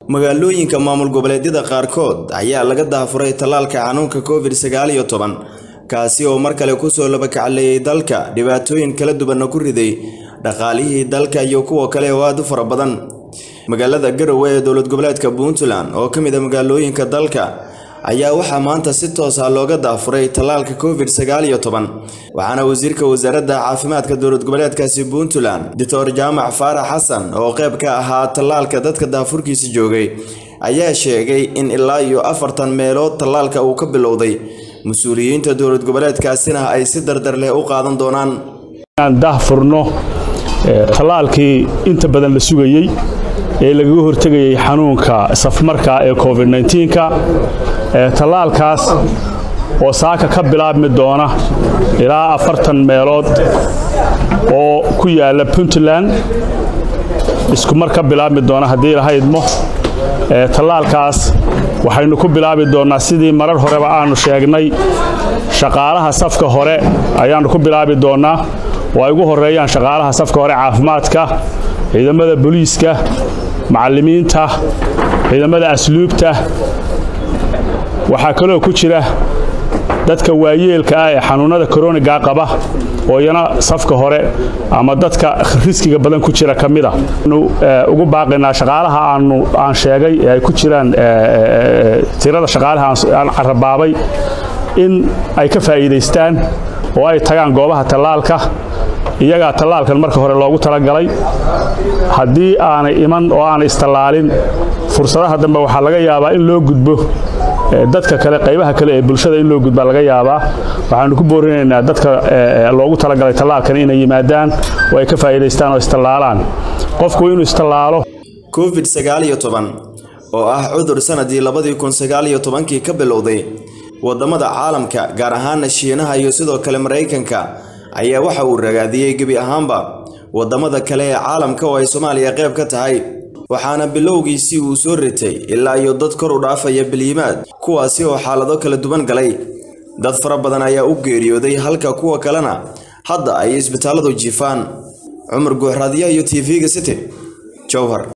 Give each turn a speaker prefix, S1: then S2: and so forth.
S1: magaalooyinka maamul goboleedyada qaarkood ayaa laga daafuray tallaalka xanuunka covid sagaal iyo toban kaasi oo mar kale kusoo labakacleeyay dalka dhibaatooyin kala duwanna ku riday dhaqaalihii dalka iyo kuwa kale oo aad u fara badan magaalada garowe ee dowlad goboleedka puntland oo ka mid a magaalooyinka dalka ayaa waxaa maanta si toos ah looga daafuray tallaalka covid sagaal iyo toban waxaana wasiirka wasaaradda caafimaadka dowlad goboleedkaasi puntland doctor jaamac faarax xasan oo qayb ka ahaa tallaalka dadka daafurkiisa joogay ayaa sheegay in ilaa iyo afartan meelood tallaalka uu ka bilowday mas-uuliyiinta dowlad goboleedkaasina ay si dardar leh u qaadan doonaan
S2: inaan daahfurno tallaalkii inta badan la sugayey ee lagaga hortegayay xanuunka safmarka ee covid nka tallaalkaas oo saaka ka bilaabmi doona ilaa afartan meelood oo ku yaala puntland isku mar ka bilaabmi doona haddii lahaydmo tallaalkaas waxaynu ku bilaabi doonnaa sidii marar horeba aanu sheegnay shaqaalaha safka hore ayaannu ku bilaabi doonnaa oo ay ugu horreeyaan shaqaalaha safka hore caafimaadka ciidamada booliiska macallimiinta ciidamada asluubta waxaa kaloo ku jira dadka waayeelka ah ee xanuunnada koroniga qaba oo iyana safka hore ama dadka riskiga badan ku jira ka mida anu ugu baaqaynaa shaqaalaha aanu aan sheegay ee ay ku jiraan tirada shaqaalaha aan carabaabay in ay ka faa'iidaystaan oo ay tagaan goobaha tallaalka iyagaa tallaalkan marka hore loogu talagalay haddii aanay iman oo aanay istallaalin fursadaha dambe waxaa laga yaabaa in loo gudbo dadka kale qaybaha kale ee bulshada in loo gudbaa laga yaabaa waxaanu ku boorinaynaa dadka loogu talagalay tallaalkan inay yimaadaan oo ay ka faa'iidaystaan oo istallaalaan qofku inuu istallaalo
S1: covid sagaal iyo toban oo ah cudur sanadii labadii kun sagaal iyo tobankii ka bilowday waddamada caalamka gaar ahaana shiinaha iyo sidoo kale maraykanka ayaa waxa uu ragaadiyey gebi ahaanba waddamada kale ee caalamka oo ay soomaaliya qayb ka tahay waxaana bilowgiisii uu soo ritay ilaa iyo dad kor u dhaafaya bilyimaad kuwaasi oo xaalado kala duwan galay dad fara badan ayaa u geeriyooday halka kuwa kalena hadda ay isbitaalladu jiifaan cumar guuxraadyaha iyo t v-ga city jowhar